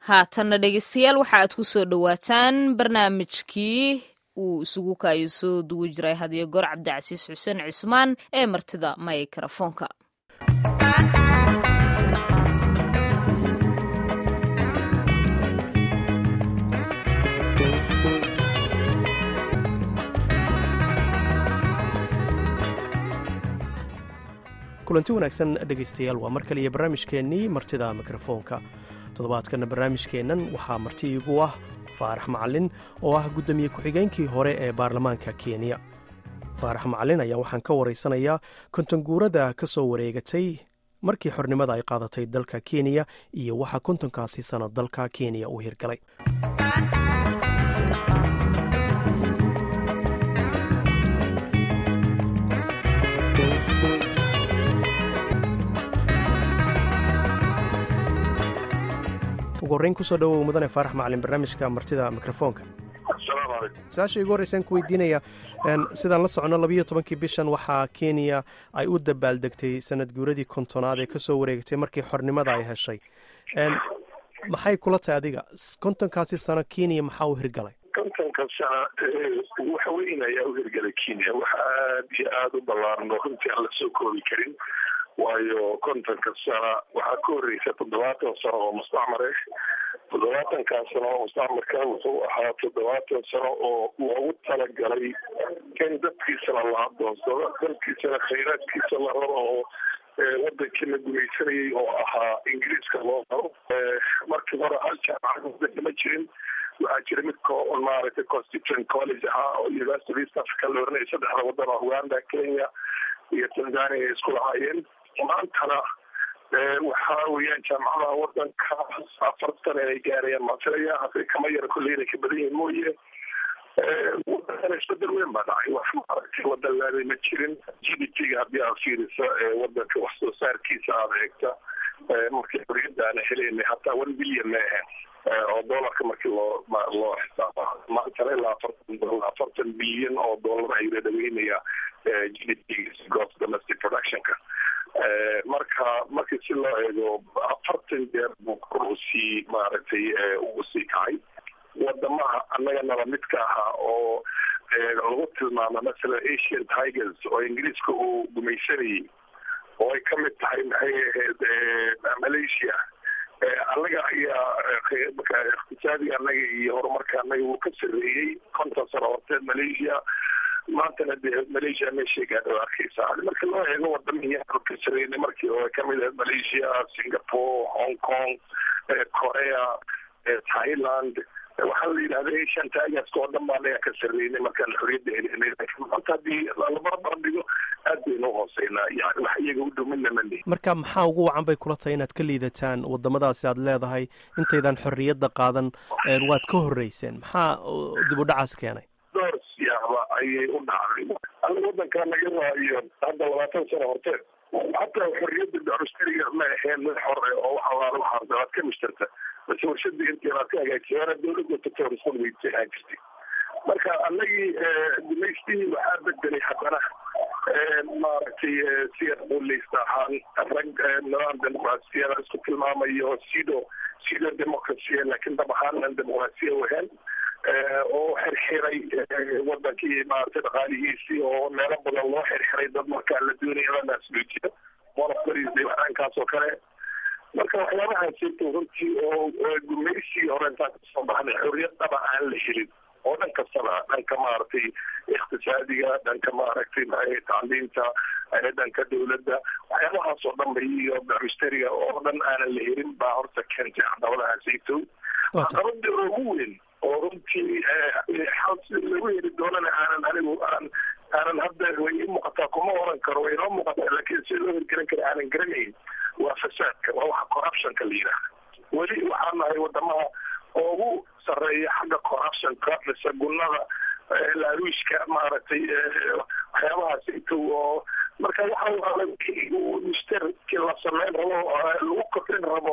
haatanna dhegeystayaal waxa aad ku soo dhowaataan barnaamijkii uu isugu kaayo soo duwi jiray hadiyo goor cabdicasiis xuseen cismaan ee martida maykarafoonka kulanti wanaagsan dhegaystayaal waa mar kaliya barnaamijkeennii martida mikrofoonka toddobaadkana barnaamijkeennan waxaa marti iigu ah faarax macalin oo ah guddoomiye ku-xigeenkii hore ee baarlamaanka kenya faarax macalin ayaa waxaan ka waraysanayaa kontonguurada ka soo wareegatay markii xornimada ay qaadatay dalka kenya iyo waxa kontonkaasi sano dalka kenya uu hirgalay ugu horreyn kusoo dhawow mudane faarax macalin barnaamijka martida mikrofoonka su-aasha igu horreysaan ku weydiinaya sidaan la socono labiyo tobankii bishan waxaa kenya ay u dabaaldegtay sanad guuradii kontonaad ee kasoo wareegatay markii xornimada ay heshay maxay kula tahay adiga kontonkaasi sano kenya maxaa u hirgalay kontonka sana waxa weyn ayaa u hirgalay kenya waxa aada iyo aada u ballaaran oo runtii aan la soo koobi karin waayo kontonka sana waxaa ka horreysa toddobaatan sano oo mustacmar ah toddobaatankaa sano oo mustacmarka wuxuu ahaa toddobaatan sano oo loogu talagalay in dadkiisana la adoonsado dalkiisana khayraadkiisa la rabo oo wadankii la gumaysanayay oo ahaa ingiriiska loo rabo markii hore hal jaamacad wadanka ma jirin waxaa jira mid maaragtay constituent college ahaa oo university of east africa la oranaya saddexda wadan oo uganda kenya iyo tanzania ay isku lahaayeen maantana waxa weeyaan jaamacadaha wadanka afartan ay gaarayaan maafilaya hadday kama yara kolley inay ka badan yihiin mooye wadankana isbedel weyn baa dhacay wax maaragtay wadan laaday ma jirin g d p-ga haddii aad fiiriso wadanka wax soo saarkiisa aada eegta markii xoriyadda aana helaynay hataa one billion ma ahayn oo doolarka markii loo loo xisaaba maantana ilaa afartan afartan bilyan oo doolar ayuu dhadhaweynaya g d p gross domestic productionka marka markii si loo eego afartan jeer buu kor usii maaragtay ugu sii kacay wadamaha annaga naba midka ahaa oo lagu tilmaamo masalan asian tigers oo ingiriiska uu gumaysanayay oo ay kamid tahay maxay ahayd malaysia annaga ayaa iqtisaadiga annaga iyo horumarka annaga wuu ka sareeyey konton sano horteed malaysia maantana dee malaysia meeshay gaadho arkeysa marka loo eego wadamihii aanu ka sareynay markii oo kamid ahayd malaysia singapore hong kong korea thailand waxaa la yidhahda asian tigerska oo dhan baa anaga ka sareynay markaan xoriyadda helinay maanta haddii labarbar dhigo aad baynu uhooseynaa yani wax iyaga u dhow midna ma lihin marka maxaa ugu wacan bay kula tahay inaad ka liidataan wadamadaasi aad leedahay intaydan xorriyadda qaadan waad ka horreyseen maxaa dib u dhacaas keenay dhowr siyaaba ayay u dhacday aniga wadankaa naga raayo hadda labaatan sano horteed hataa xorriyadda dacustariga ma aheen mid xore oo wax alaala waxaarta waad ka mishtarta base warshadii intii aad ka hagaajisay waana dawladda tatorisal weytay aa jirtay marka anagii gumaystihii waxaa bedelay haddana maaragtay si quleysta ahaan rag nidaam dimuqraasiyada isku tilmaamayo sido sido democracia laakiin dab ahaan aan dimuqraasiya wahayn oo xirxiray wadankii maaragtay dhaqaalihiisii oo meelo badan loo xirxiray dad markaa la doonaya la naasluujiyo monopolies waxaankaas oo kale marka waxyaabahaasito runtii oo gumaysigii hore intaan kasoo baxnay xorriyad dhaba aan la helin oo dhan kastaba dhanka maaragtay iqtisaadiga dhanka maaragtay maxay tacliinta dhanka dawladda waxyaabahaas oo dhan ba iyo mustariga oo dhan aanan la helin baa horta keentay caqabadahaasito caqabada ugu weyn oo runtii lagu heli doonana aanan anigu aan aanan hadda way ii muuqataa kuma oran karo way inoo muuqataa laakiin si loo hirgelin kara aanan garanayn waa fasaadka waa waxa corruptionka la yidhaahda weli waxaa nahay wadamaha ugu sareeya xagga corruptionka mise gunada laaluushka maaragtay waxyaabahaas intu oo marka waxa mushtarki la sameyn rabo lagu kordhin rabo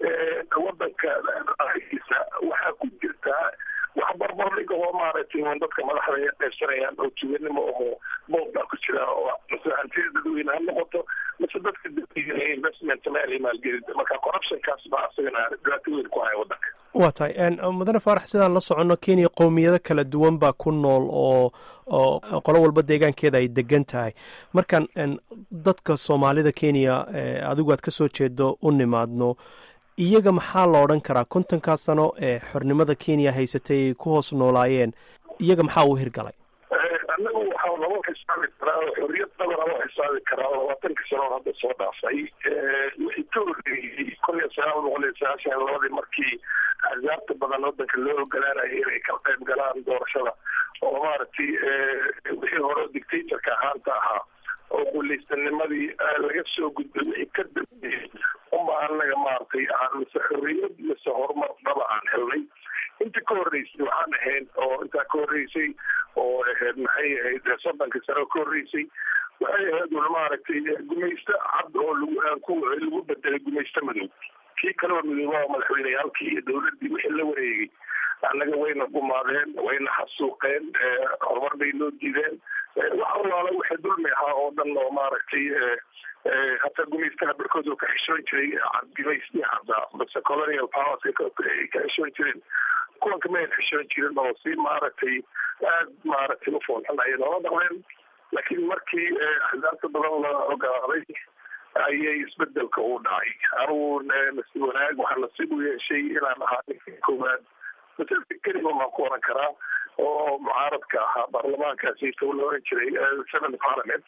wadanka dhaqaalihiisa waxaa ku jirtaa wax barbardhiga oo maaragtay on dadka madaxda ay qaybsanayaan oo tuganimo oo boobaa ku jira oo mase hantida dadweyne ha noqoto mase dadka investment meel maalgelin marka corruptionkaas baa asagana dhibaato weyn ku haya wadanka waa tahay mudane faarax sidaan la soconno kenya qowmiyado kala duwan baa ku nool oo oo qolo walba deegaankeeda ay degan tahay markaan dadka soomaalida kenya adigu aad ka soo jeedo u nimaadno iyaga maxaa la odhan karaa kontonkaa sano ee xornimada kenya haysatay ay ku hoos noolaayeen iyaga maxaa uu hirgalay anagu waxaa laba xisaabi karaa xorriyad dabana loo xisaabi karaa labaatanka sanood hadda soo dhaafay wixii ka horreeyey kun iyo sagaal boqol iyo sagaashan labadii markii axsaabta badan wadanka loo ogolaanayay inay ka qayb galaan doorashada oo maaragtay wixii hore dictatorka ahaanta ahaa oo guuleystanimadii laga soo gudbay wixii ka dambeeyey uma anaga maaragtay aan mise xorriyad mise horumar dhaba aan helnay inta ka horreysay waxaan ahayn oo intaa ka horreysay oo ahayd maxay ahayd soddonkii sano ka horreysay waxay ahayd un maaragtay gumaysto cad oo lagu lagu bedelay gumaysto madow kii kaloo midooba madaxweyneyaalkii iyo dowladdii wixii la wareegay annaga wayna gumaadeen wayna xasuuqeen horumar bay noo diideen wax allaala wixii dulmi ahaa oo dhan oo maaragtay hataa gumaystaha barkood oo ka xishoon jiray gumaystii caddaa base colonial powers ay ka xishoon jireen kuwanka ma ayn xishoon jirin oo si maaragtay aad maaragtay u foolxun ayay noola dhaqmeen laakiin markii axsaabta badan la ogolaaday ayay isbedelka u dhacay anugu nasiib wanaag waxaa nasiib u yeeshay inaan ahaa ninkii koowaad masalka keliga maan ku oran karaa oo mucaaradka ahaa baarlamaankaasi la oran jiray seven parliament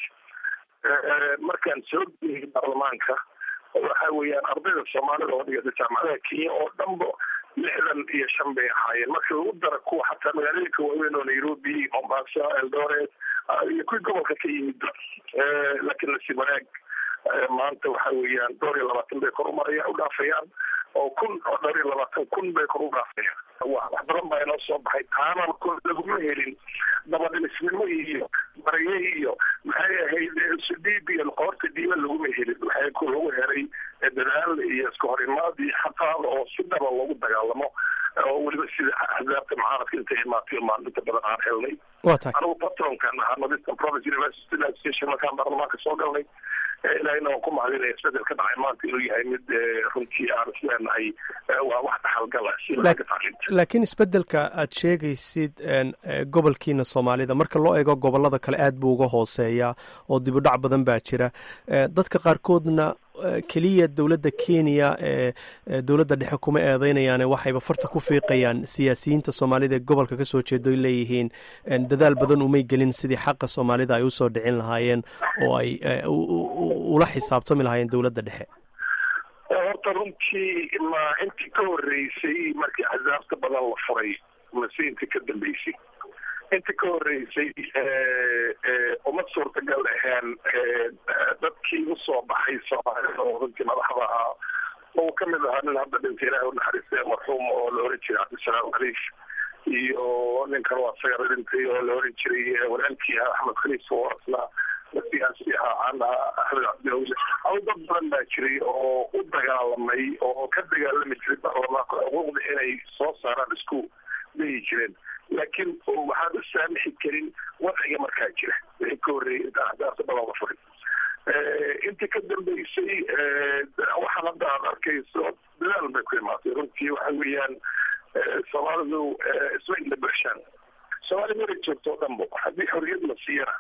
markaan soo geliyay baarlamaanka waxa weeyaan ardayda soomaalida oo dhigata jaamacadaha kenya oo dhanba lixdan iyo shan bay ahaayeen marka lagu dara kuwa xataa magaalooyinka waaweyn oo nairobi mombasa eldoret iyo kuwii gobolka ka yimid laakiin nasiib wanaag maanta waxa weeyaan dhowr iyo labaatan bay kor umaraya u dhaafayaan oo kun oo dhowr iyo labaatan kun bay kor u dhaafayaan wax badan baa inoo soo baxay taanan kun laguma helin dabadhilisnimo iyo barye iyo maxay ahayd sudhiib iyo qoorta diiba laguma helin waxay ku lagu helay dadaal iyo iska horimaad iyo xaqaada oo si dhaba loogu dagaalamo oo weliba sida axsaabta mucaaradka intay imaatay maalinta badan aan helnay anigu patronkan ahaa northeastern province university association markaan baarlamaanka soo galnay ilahina waan ku mahadinaya isbedel ka dhacay maanta inuu yahay mid runtii aan isleenahay waa wax dhaxalgala si laga tacliinta laakiin isbedelka aad sheegaysid gobolkiina soomaalida marka loo eego gobolada kale aad buu uga hooseeyaa oo dibudhac badan baa jira dadka qaarkoodna keliya dowladda kenya ee dowladda dhexe kuma eedeynayaane waxayba farta ku fiiqayaan siyaasiyiinta soomaalida ee gobolka ka soo jeedo ay leeyihiin dadaal badan umay gelin sidii xaqa soomaalida ay usoo dhicin lahaayeen oo ay ula xisaabtami lahaayeen dowladda dhexe horta runtii ma intii ka horreysay markii axsaabta badan la furay mase intii ka dambeysay inta ka horreysay uma suurtagal aheen dadkii usoo baxay soomaalida oo runtii madaxda ahaa oo ka mid ahaa nin hadda dhintay ilahi unaxariistay marxuum oo la oran jiray cabdisalaam khaliif iyo nin kaloo asaga dhintay oo la oran jiray walaalkii ah axmed khaliif oo asna siyaasi ahaa caan ahaa axmed cabdiawle aw dad badan baa jiray oo u dagaalamay oo ka dagaalami jiray baarlamaanka xuquuqda inay soo saaraan isku dayi jireen laakiin waxaan u saamixi karin wadciga markaa jira wixii ka horreeyay intaan axdaafta badan la furin intii ka dambeysay waxaan hadda aad arkayso dadaal bay ku imaatay runtii waxa weeyaan soomaalidu isma ila buxshaan soomaali mara joogto o dhanbo haddii xorriyad la siiyana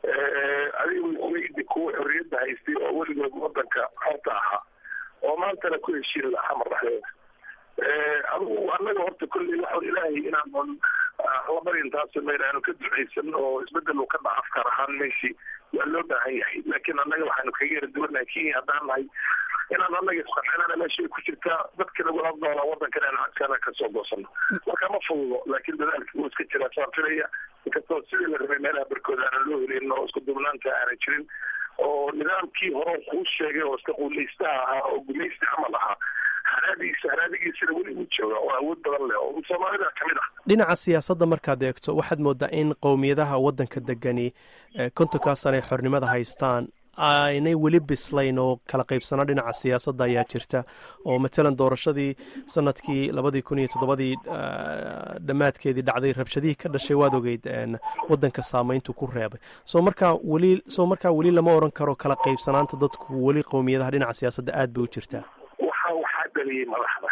adiga weydi kuwa xorriyadda haystay oo weligood wadanka horta ahaa oo maantana ku heshiin lahaa madaxdeeda adugu annaga horta kolley waxaan ilaahay inaanan labarin taas mayna aanu ka ducaysan oo isbedel uu ka dhaca afkaar ahaan meeshii waa loo baahan yahay laakiin annaga waxaanu kaga yara duwanahay kenya haddaan nahay inaan annaga isqancinana meesha ay ku jirtaa dadka nagula doonaa waddankan aan cagsaana kasoo goosano marka ma fududo laakiin dadaalkii wuu iska jiraa saan filaya inkastoo sidii la rabay meelaha barkooda aanan loo helin oo isku duubnaanta aanan jirin oo nidaamkii hore kuu sheegay oo iska quulaystaha ahaa oo gumaysti camal ahaa haraadiisa haraadigiisana weli uu jooga oo awood badan leh oo soomaalida kamid ah dhinaca siyaasadda markaad eegto waxaad moodaa in qowmiyadaha waddanka degani kontonkaa sana ay xornimada haystaan aynay weli bislayn oo kala qaybsanaa dhinaca siyaasadda ayaa jirta oo matalan doorashadii sanadkii labadii kun iyo toddobadii dhammaadkeedii dhacday rabshadihii ka dhashay waad ogeyd waddanka saameyntu ku reebay soo markaa weli soo markaa weli lama odhan karo kala qaybsanaanta dadku weli qowmiyadaha dhinaca siyaasadda aad bay u jirtaa waxa waxaa dhaliyey madaxda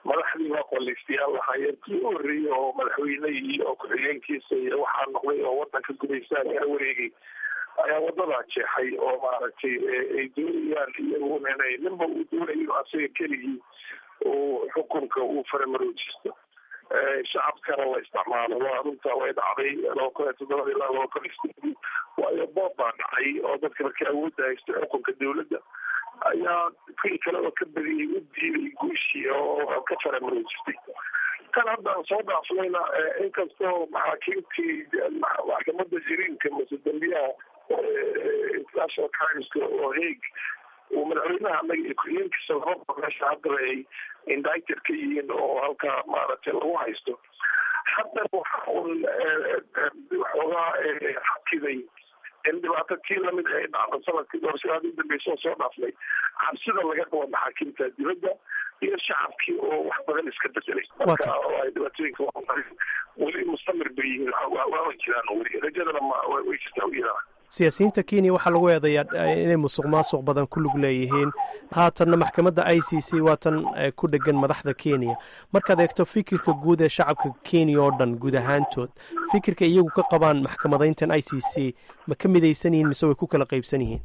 madaxdii waa qolaystayaal lahaayeen kii u horreeyey oo madaxweyne iyo ku-xigeenkiisa iyo waxaa noqday oo wadanka gumaysaa kala wareegay ayaa wadadaa jeexay oo maaragtay ay doonayaan iyaguna inay ninba uu doonayo asaga keligii uu xukunka uu faramaroojisto shacabkana la isticmaalo waa runta way dhacday laba kun iyo toddobada ilaa laba kun iyo waayo boob baa dhacay oo dadka markii awoodda haysta xukunka dawladda ayaa kii kaleba ka badiyey u diiday guushii oo ka faramaroojistay kan hadda soo dhaafnayna inkastoo maxaakiimtii maxkamada jiriinka mase dambiyaha international crimeska oo heeg uu madaxweynaha anaga iyo ku-xigeenkiisa lababa meesha haddaba ay indicted ka yihiin oo halkaa maaragtay lagu haysto haddana waxa un waxoogaa xakiday in dhibaato tii lamid ay dhacdo sanadkii doorashadaadi udambeysa oo soo dhaafnay cabsida laga qabo maxaakiimta dibadda iyo shacabkii oo wax badan iska bedelay marka ay dhibaatooyinka weli mustamir bay yihiin waama jiraan weli rajadana ma way jirtaa u yiraan siyaasiyiinta kenya waxaa lagu eedayaa inay musuq maasuq badan ku lug leeyihiin haatanna maxkamadda i c c waa tan ku dhegan madaxda kenya markaad eegto fikirka guud ee shacabka kenya oo dhan guud ahaantood fikirka iyagu ka qabaan maxkamadayntan i c c ma ka midaysan yihiin mise way ku kala qaybsan yihiin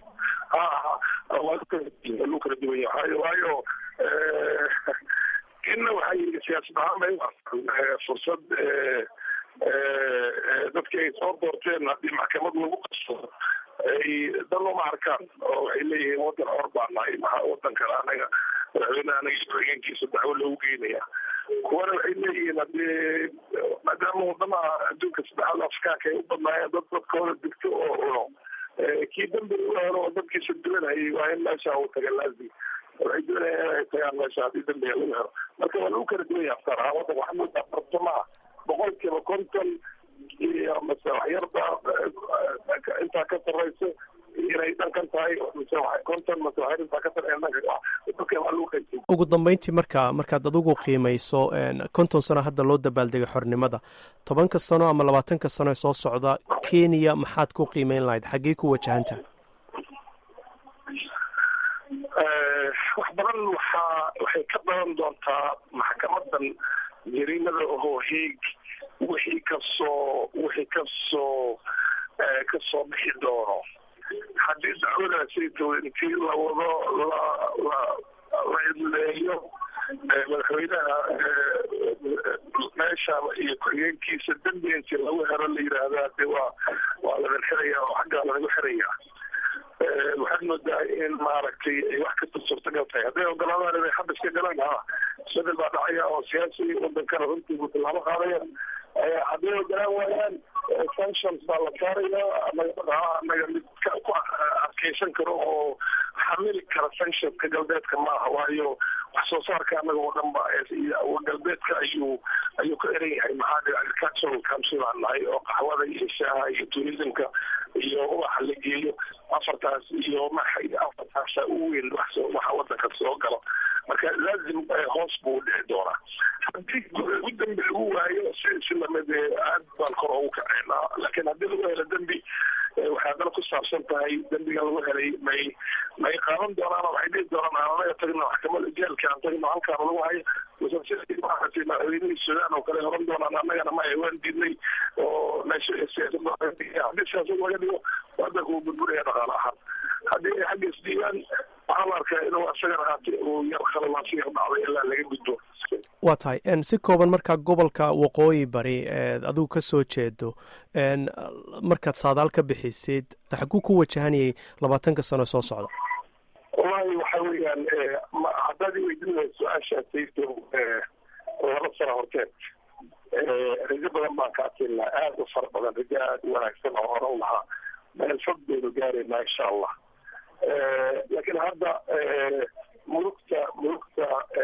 lu kala duwan yahay waayo kenya waxaa yii siyaasad ahaan bay fursad dadkii ay soo doorteen haddii maxkamad lagu qabsado ay dan uma arkaan oo waxay leeyihiin wadan or baa nahay maxaa wadankan anaga madaxweyneha anaga ku-xigeenkiisa dacwo loogu geynaya kuwana waxay leeyihiin haddii maadaama wadamaha adduunka saddexaad afrikaanka ay u badnaayeen dad dadkooda digto oo cuno kii dambi u helo oo dadkiisa duwanayay waa in meesha uu taga laazim waxay doonayaan inay tagaan meesha haddii dambiga lagu helo marka waa lagu kala duwan yahay aftar ahaan wadanka waxaa moodaa bartamaha boqol kiiba konton iyo mase waxyarba intaa ka sarreysa inay dhankan tahay mise konton mase waxyar intaa ka sarreya dhanka dadka waa lagu qaybsay ugu dambeyntii marka markaad adigu qiimayso konton sano hadda loo dabaaldegay xornimada tobanka sano ama labaatanka sano ee soo socda kenya maxaad ku qiimeyn lahayd xaggee ku wajahantaha wax badan waxaa waxay ka badan doontaa maxkamadan jariimada ohoo heeg wixii kasoo wixii kasoo kasoo bixi doono haddii dacwadaasayto intii lawado la la la idleeyo madaxweynaha meesha iyo ku-xigeenkiisa dembi intii lagu helo la yidhaahdaa de waa waa ladan xiraya oo xaggaa lanagu xiraya waxaad moodaa in maaragtay ay wax kasta suurtagal tahay hadday ogolaadaan inay xabba iska galaan ha isbedel baa dhacaya oo siyaasi wadankana runtii tallaabo qaadaya hadday ogolaan waayaan sanctions baa la saaraya anaga mid ku adkeysan karo oo xamili kara sanctionska galbeedka maaha waayo wax soo saarka anaga oo dhan ba galbeedka ayuu ayuu ka eran yahay maxaa dhii agricultural council aan nahay oo qaxwada iyo shaaha iyo tourismka iyo ubaxa la geeyo afartaas iyo maxay afartaasa u weyn waxa wadanka soo galo marka laazim hoos buu dhici doonaa haddii ugu dambi lagu waayo si si lamid aad baan kor ugu kaceynaa laakiin haddii lagu helo dembi waxay haddana ku saabsan tahay dembiga lagu helay may may qaadan doonaan oo waxay dhihi doonaan aan anaga tagno maxkamada jeelka aan tagno halkaana lagu hayo maaragtay madaxweynihii suudaan oo kale horan doonaan annagana ma waan diidnay oo meesha siyaasada haddii siyaasad laga dhigo wadanka uu burburaya dhaqaale ahaan haddii ay xagga isdiibaan waxaa la arkaa inuu asagana haati uu yar khalalaasi yar dhacday ilaa laga gudbo waa tahay si kooban markaa gobolka waqooyi bari eed adigu ka soo jeedo markaad saadaal ka bixisid xaguu ku wajahanayay labaatanka sano soo socda wallahi waxa weeyaan haddaad i weydinaya su-aashaasayto laba sano horteed rajo badan baan ka adkeynaa aada u fara badan rajo aada u wanaagsan oo horan lahaa meel fog baynu gaaraynaa insha allah laakiin hadda mulugta mulugta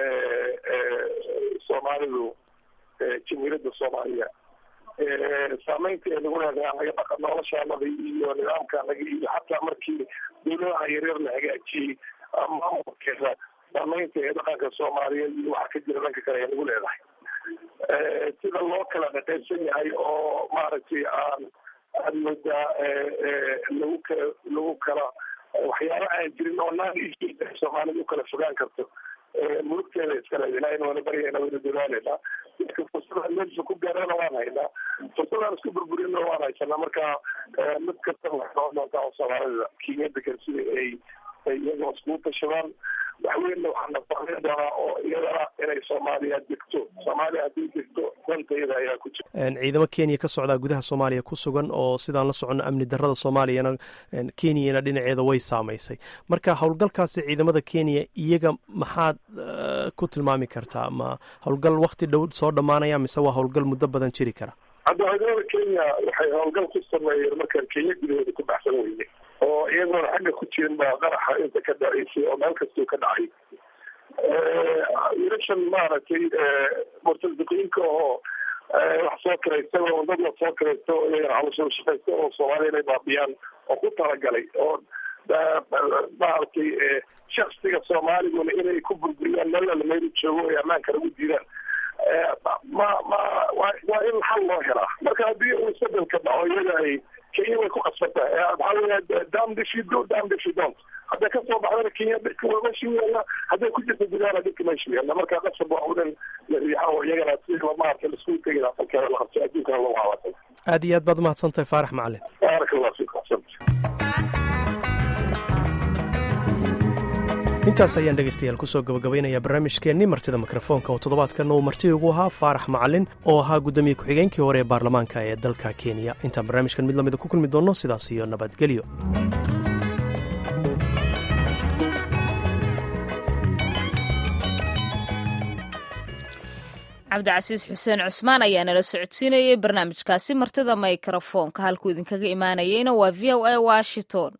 soomaalidu jamiirada soomaaliya saameynta ee lagu leedahay anaga dhaqa noloshaanada iyo nidaamkaanaga iyo xataa markii dawladaha yaryar la hagaajiyey maamulkeeda saameynta ee dhaqanka soomaaliyeed iyo waxa ka jira dhanka kale ee lagu leedahay sida loo kala qaqaybsan yahay oo maaragtay aan aad moodaa lagu kala lagu kala waxyaaba aan jirin oo naan soomaalida u kala fogaan karto mulugteeda iskale ilaahayna waana baryayna wayna dadaalayna dadka fursadaan meesha ku gaarana waan haynaa fursadaan isku burburina waan haysanaa marka mid kasta waxay noqon doontaa oo soomaalida kenya degan sida ay ay iyagoo iskugu tashadaan waxweynna waxaa nafaqayn doonaa oo iyadana inay soomaaliya degto soomaaliya haddii degto dantayada ayaa ku jira ciidamo kenya ka socdaa gudaha soomaaliya ku sugan oo sidaan la socono amni darrada soomaaliyana kenyana dhinaceeda way saamaysay marka howlgalkaasi ciidamada kenya iyaga maxaad ku tilmaami kartaa ma howlgal wakti dhow soo dhammaanaya mise waa howlgal muddo badan jiri kara hadda ciidamada kenya waxay howlgal ku sameeyeen markaan kenya gudahooda ku baxsan weyne oo iyagoona xagga ku jirin baa qaraxa inta ka dhacaysay oo meel kastuu ka dhacay wiilashan maaragtay murtadiqiinka oo wax soo kiraysta oo dad la soo kiraysta oo iyagana hawsha shaqaysta oo soomaaliya inay baabiyaan oo ku talagalay oo maaragtay shaksiga soomaaliguna inay ku burburiyaan meelala meel joogo ay ammaanka lagu diidaan ma ma waa in xal loo helaa marka haddii uu isbedelka dhaco iyaga ay kenya way ku qasbantahay waxaa weya dam dishido dam dishidont hadday kasoo baxdana kenya dhirka waa meesha yaalla hadday ku jirta gudaana dhirka meesha yaalla marka qasab waa udan la riixa oo iyagana si maarata laisku tegin asalkeeda la qabto adduunkana lagu hawaasan aad iyo aad baad umahadsantahay faarax macalin baaraka allah fiik axsanta intaas ayaan dhegaystayaal kusoo gabagabaynayaa barnaamijkeennii martida mikrofoonka oo toddobaadkanna uu marti ugu ahaa faarax macalin oo ahaa guddoomiye ku-xigeenkii hore ee baarlamaanka ee dalka kenya intaan barnaamijkan mid lamida ku kulmi doonno sidaas iyo nabadgelyo cabdicasiis xuseen cusmaan ayaa nala socodsiinayay barnaamijkaasi martida mikrofoonka halkuu idinkaga imaanayeyna waa v o a washington